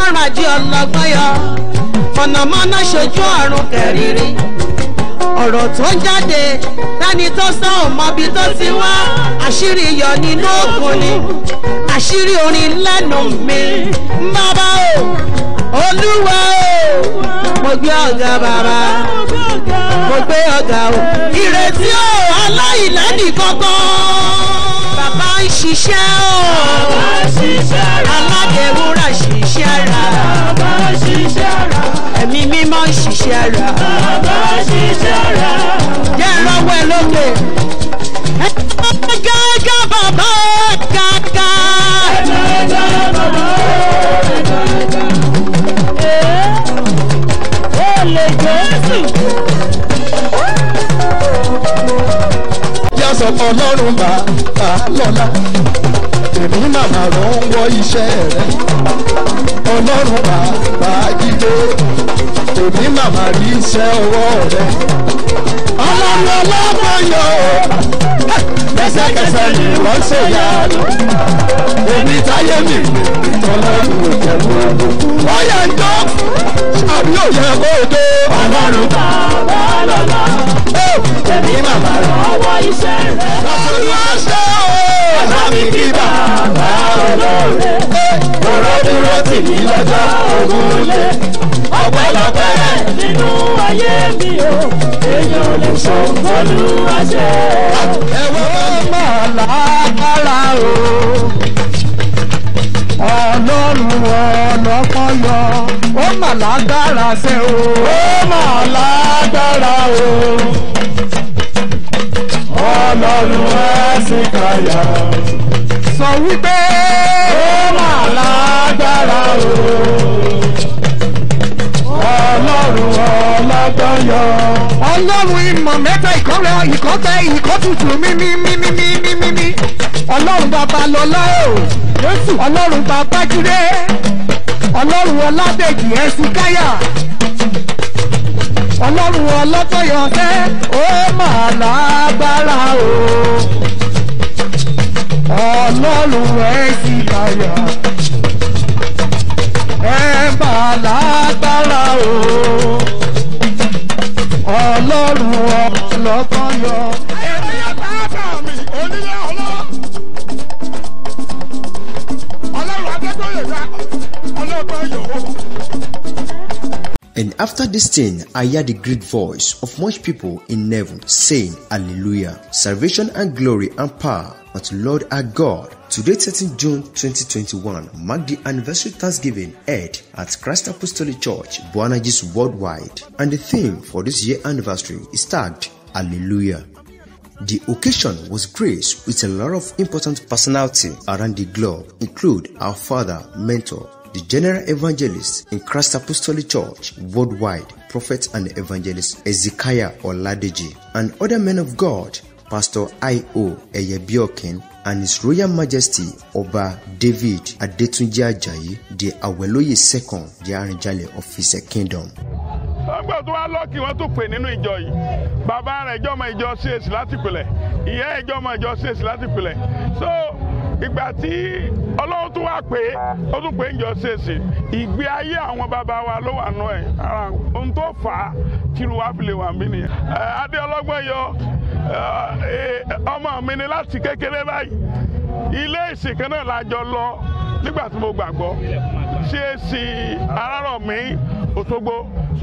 ràjí ọlọ́gbọ́n yọ mọ̀nàmọ́ná ṣojú ọ̀run kẹrìírí ọ̀rọ̀ tó ń jáde tani tó sọ ò mọbi tó ti wá àṣírí yọ nínú òkun ni àṣírí orin lẹ́nu mi bàbá o olúwa o mo gbé ọ̀gá bàbá mo gbé ọ̀gá o ìrètí o aláìlẹ́nì kankan bàbá ń ṣiṣẹ́ o aládéwúrà ṣiṣẹ́ ra ẹ̀mí mímọ́ ń ṣiṣẹ́ ra jẹ́ ìrọ́wọ́ ẹ lókè. Gẹ́gẹ́ bàbá kàkà. yá sọ pé ọlọ́run bá bá lọ́la èmi màmá ló ń wọ iṣẹ́ rẹ̀ ọlọ́run bá bá jíde èmi màmá rí iṣẹ́ ọwọ́ rẹ̀ ọlọ́run ọlọ́gbọ́n yọ lẹ́sẹ̀kẹsẹ̀ ni wọ́n ṣe yá lọ èmi táyé mi ọlọ́run ò jẹ́ mú wọ́n yẹ ń jọ́ àbí ò yẹ kó o dé ọlọ́run bá bá lọ́la èmi màmá lọ Ọwọ́ iṣẹ́ rẹ̀ olùwàṣẹ o. ọ̀sán mi kí bàbá olóore. ọ̀rọ̀ dúró tì mí lọ́jọ́ ògúnlé. ọpẹ́lọpẹ́ nínú ayé mi o èèyàn ò lè sọ olúwa ṣe. ẹ̀wọ̀n máa lágbára o. ọlọ́run ọlọ́pọ̀ yọ ó mà lágbára ṣe o. ó mà lágbára o. ọlọ́run ẹ̀sìn kàyà. sọ wípé ó mà lágbára o. ọlọ́run ọlọ́gbọ́n yọ. ọlọ́run ìmọ̀ mẹ́ta ìkọ́rẹ́ ìkọ́tẹ́ ìkọ́tutù mímímímímímí. ọlọ́run bàbá lọ́lá o. jésù ọlọ́run bàbá jíde. ọlọ́run ọládèjì ẹ̀sìn káyà. ọlọ́run ọlọ́tọ̀yọ̀ ṣẹ́ ó mà lágbára o. ọlọ́run ẹ̀sìn káyà ẹ bá lágbára o ọlọ́run ọlọ́kàn yọ. èmi àtàtà mi onílé ọlọ́ ọlọ́run adégbòye dá ọlọ́gbọ́n yòó. And after this thing, I heard the great voice of much people in heaven saying, Hallelujah! Salvation and glory and power unto Lord our God. Today, 13 June 2021, marked the anniversary Thanksgiving held at Christ Apostolic Church, Buanagis Worldwide. And the theme for this year anniversary is tagged Hallelujah. The occasion was graced with a lot of important personality around the globe, include our father, mentor, the general evangelist in Christ Apostolic Church worldwide, prophet and evangelist Ezekiah Oladeji, and other men of God, Pastor I.O. Eyebiokin, and His Royal Majesty Oba David Adetunji Ajayi, the Aweloye II, the Arinjale of his kingdom. ọgbà tó wá lọ́ọ̀kì wọ́n tún pè nínú ìjọ yìí bàbá rẹ̀ ìjọ ọmọ ìjọ CAC láti pilẹ̀ ìyá ìjọ ọmọ ìjọ CAC láti pilẹ̀ so ìgbà tí ọlọ́run tún wá pé ó tún pé ìjọ CAC ìgbé ayé àwọn bàbá wa ló wà nù ẹ̀ ara ohun tó fà á kiri wá fi lè wà mí nìyẹn ẹ adé ọlọ́gbọ́n yọ ẹ, ọmọ mi ni láti kékeré báyìí ilé ìsìn kan náà la jọ lọ nígbà tí mo gbàgbọ́ CAC Arárọ̀mí Òṣogbo so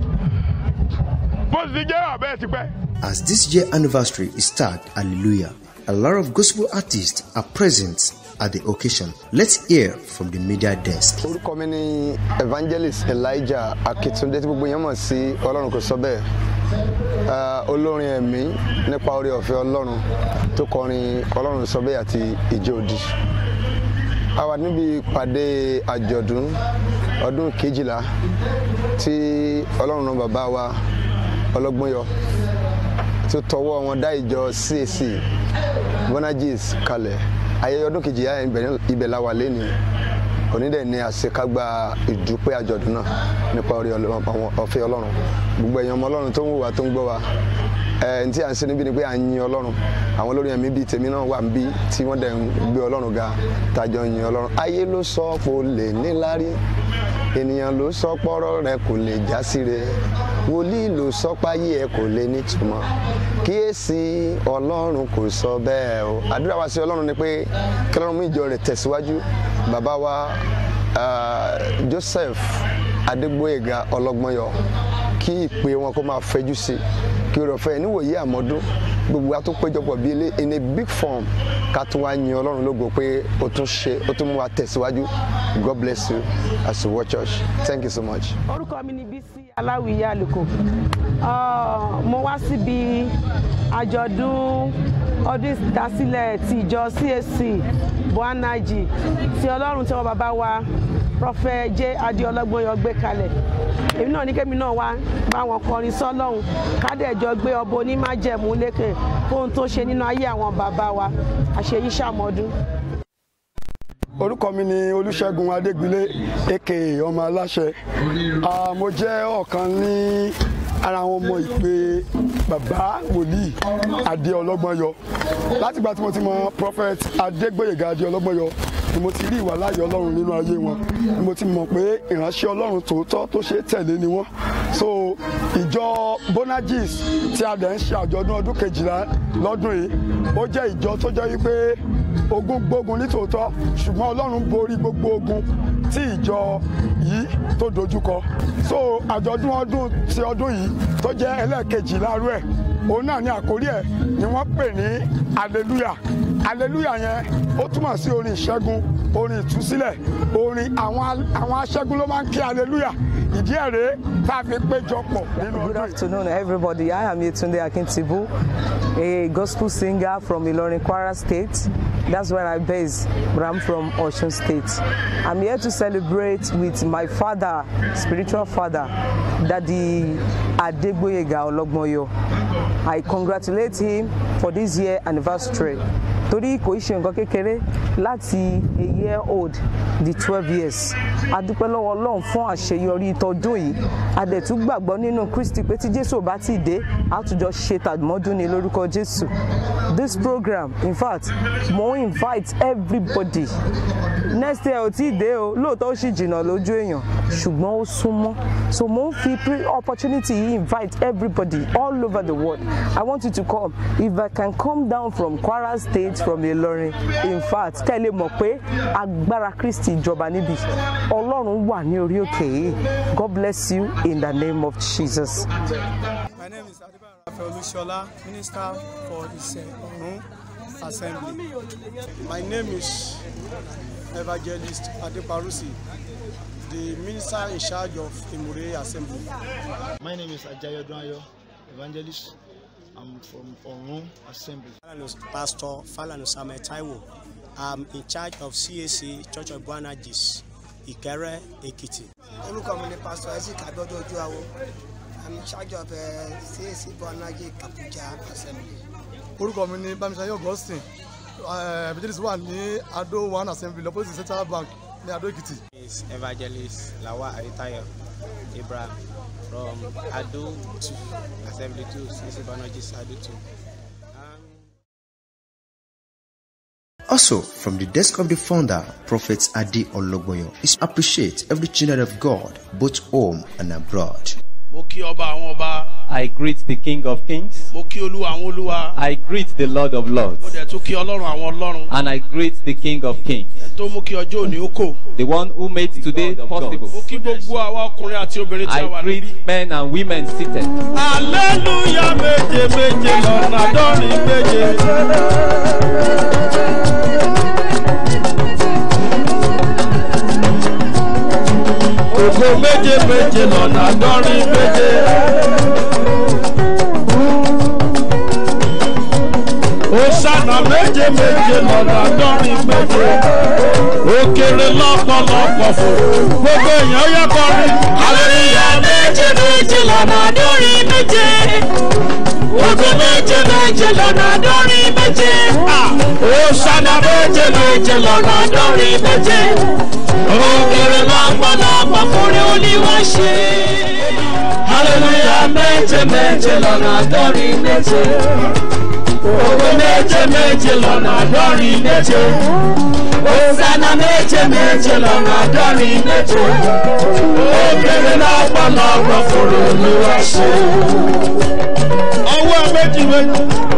bó ti jẹ́ àbẹ́ ti pẹ́. As this year anniversary is tagged Hallelujah, a lot of gospel artists are present at the occasion. Let's hear from the media desk. orúkọ mi ni evangelist elijah akitunde tí gbogbo yẹn mọ̀ sí ọlọ́run kò sọ bẹ́ẹ̀ Ah, olórin ẹ̀mí nípa orí ọ̀fẹ́ ọlọ́run tó kọrin ọlọ́run sọ bẹ́ẹ̀ àti ìjọ òdì a wà níbi ìpàdé àjọ̀dún ọdún kejìlá tí ọlọ́run náà bàbá wa ọlọ́gbọ́n yọ tó tọwọ́ wọn dá ìjọ CAC bonagis kalẹ̀ ayẹyẹ ọdún kejìlá ibẹ̀- ibẹ̀ la wà lẹ́nu onídẹ̀ ní àṣekágbá ìdúpẹ́ àjọ̀dún náà nípa orí Ọlọ́run- àwọn ọ̀fẹ́ ọlọ́run gbogbo ẹ̀yàn ọmọ ọlọ́run tó ń wò wá tó ń gbọ́ wa ẹ n tí à ń ṣe níbí ni pé à ń yin ọlọ́run àwọn olórin ẹ̀mí bíi tèmi náà wà níbí tí wọ́n dẹ̀ ń gbé ọlọ́run ga tàjọ yin ọlọ́run ayé ló sọ pé o lè níláárí ènìyàn ló sọ pọ́rọ́ rẹ kò lè já síre wòlíì ló sọ páyé ẹ kò lè nítumọ̀ kíyèsí ọlọ́run kò sọ bẹ́ẹ̀ o àdúrà wa sí ọlọ́run ni pé kí ọlọ́run mú ìjọ rẹ̀ tẹ̀síwájú bàbá wa ah, Joseph Adégbóyèga ọlọ́gbọ́nyọ kí ìpè wọn kó máa fẹjú sí kí o rọ̀ fẹ́ níwòye àmọ́dún gbogbo wa tó péjọpọ̀ bíi ilé in a big form ká tún wá yin ọlọ́run lógo pé o tún ṣe o tún mú wa tẹ̀síwájú God bless you as you watch us thank you so much. orúkọ mi ni bísí aláwìyé àlùkò Ah, mo wá síbi àjọ̀dún ọdún ìdásílẹ̀ ti ìjọ CAC buanaji tí ọlọ́run tí wọ́n bàbá wa prọfẹ jẹ́ adéọlọ́gbọ́nyọ gbé kalẹ̀ èmi náà ní kémi náà wá bá wọn kọrin sọ́lọ́hún kádẹ́jọ gbé ọbọ onímájẹ̀mú lékè fóun tó ṣe nínú ayé àwọn bàbá wa àṣeyí ṣàmọ́dún. orúkọ mi ni olùṣègùn adégbélé aka ọmọ aláṣẹ Ah, mo jẹ́ ọ̀kan ní ara àwọn ọmọ ìpè bàbá wòlíì adé ọlọ́gbọ́nyọ látìgbà tí mo ti mọ prophet adégbòyèga adé ọlọ́gbọ́nyọ ni mo ti rí ìwà láàyè ọlọ́run nínú ayé wọn ni mo ti mọ̀ pé ìránṣẹ́ ọlọ́run tòótọ́ tó ṣe é tẹ̀lé ni wọ́n so ìjọ bonagis tí a dẹ̀ ń ṣe àjọ̀dún ọdún kejìlá lọ́dún yìí ó jẹ́ ìjọ tó jẹ́ wípé ogun gbógun ní tòótọ́ ṣùgbọ́n ọlọ́run borí gbogbo ogun tí ìjọ yìí tó dojúkọ so àjọ̀dún ọdún ti ọdún yìí tó jẹ́ ẹlẹ́ẹ̀kejì láàrú ẹ̀ òun náà ní àkórí ẹ̀ ni wọ́n pè ní hallelujah hallelujah yẹn ó túmọ̀ sí orin ìṣẹ́gun orin ìtúsílẹ̀ orin àwọn àwọn aṣẹ́gun ló máa ń kí hallelujah ìdí ẹ̀ rèé tá a fi péjọ pọ̀ nínú Good ọdún yìí. afternoon, everybody. I am Yetunde Akintibu, a gospel singer from Ilorin, Kwara State. That's where I base, but I'm from Osun State. I'm here to celebrate with my father, spiritual father, Daddy Adegboyega Ologmoyo. I congratulate him for this year anniversary. torí kò í ṣe nǹkan kékeré láti a year old di twelve years a dúpẹ́ lọ́wọ́ ọlọ́run fún àṣeyọrí tọdún yìí a dẹ̀ tún gbàgbọ́ nínú kristi pé tí jésù ò bá ti dé a tún jọ ṣe tàdmọ́dún ní lórúkọ jésù this program in fact mo ń invite everybody next year ò tí ì dé o lóòótọ́ ó sì jìnnà lójú èèyàn ṣùgbọ́n ó súnmọ́ so mo ń fi pre- opportunity yìí invite everybody all over the world i want you to come if i can come down from kwara state from ilorin in fact kẹ́ ẹ lè mọ̀ pé agbára kristi ìjọba níbi ọlọ́run wà ní orí òkè yìí god bless you in the name of jesus. My name is Adebayo Rafael Olushola, Minister for the Orun Assembly. My name is Evangelist Adeparusi, the Minister in charge of Imure Assembly. My name is Ajayo Ayo, evangelist. I'm from Orun Assembly. Falanu Pastor Falanu Samuel Taiwo. I'm in charge of CAC Church of Buanagis, Ikere, Ekiti. orúkọ mi ni pastor isaac abiodun ojuawo i'm in charge of uh, cac buanaji abuja assembly. orúkọ mi ni bámisáyọ augustine evangelist wà ní ado one assembly opposite central bank ní adó èkìtì. is Evangelist Lawa Aritayo Ibrahim from Ado 2, Assembly 2, CAC Buanagis Ado 2. Also, from the desk of the founder, Prophet Adi Ologboyo, is appreciate every children of God, both home and abroad. mo kí ọba àwọn ọba I greet the King of Kings. mo kí olúwa àwọn olúwa I greet the Lord of Lords. mo dẹ̀ tún kí ọlọ́run àwọn ọlọ́run And I greet the King of Kings. ẹ tó mú kí ọjọ́ òní ó kò. The one who made today possible. mo kí gbogbo àwa ọkùnrin àti obìnrin tí a wà I níbí. greet men and women seated. aleluya méje méje lọ́nà dọ́rin méje. ògo méje méje lọ́nà dọ́rin méje. Osana méje méje lọ́nà dọ́rin méje. Òkèrè lọ́pọ̀lọpọ̀ fò. Gbogbo èèyàn yẹ kọrin. Aleluya méje méje lọ́nà dọ́rin méje. Ògo méje méje lọ́nà dọ́rin méje. Osana méje méje lọ́nà dọ́rin méje. Òkèrè lọ́pọ̀lọpọ̀ fòrè olúwa ṣe. hallelujah méje méje lọ́nà àádọ́rin méje. Ògo méje méje lọ́nà àádọ́rin méje. Hosanna méje méje lọ́nà àádọ́rin méje. Ó kéré lọ́pọ̀lọpọ̀ fòrò olúwa ṣe. ọwọ́ méjì méjì.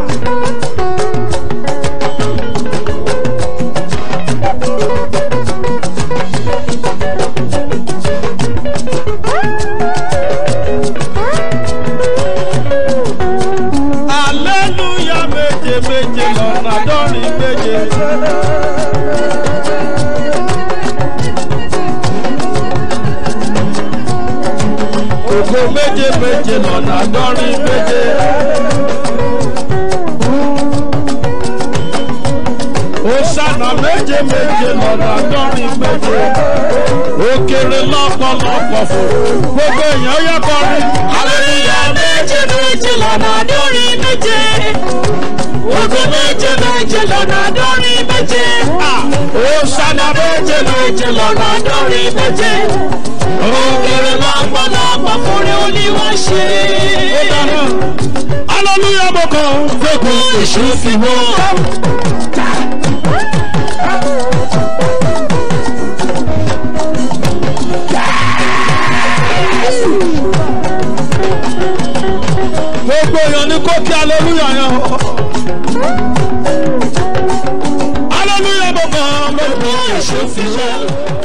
Hallelujah méje méje lọ́nà àádọ́rin méje. Ògo méje méje lọ́nà àádọ́rin méje. Hosanna méje méje lọ́nà àádọ́rin méje. Ó kéré lọ́pọ̀lọpọ̀ fún gbogbo èèyàn yẹ kọrin. Hallelujah méje méje lọ́nà àádọ́rin méje. Ògo méje méje lọ́nà àádọ́rin méje. Hosanna méje méje lọ́nà àádọ́rin méje. Òkèrè lọ́pọ̀lọpọ̀ fúnni olúwa ṣe. Hallelujah mo kàn Gbogbo èṣù fi wọ́n. gbogbo èèyàn ní kó kí hallelujah yẹn o. hallelujah mo kàn Gbogbo èṣù fi wọ́n.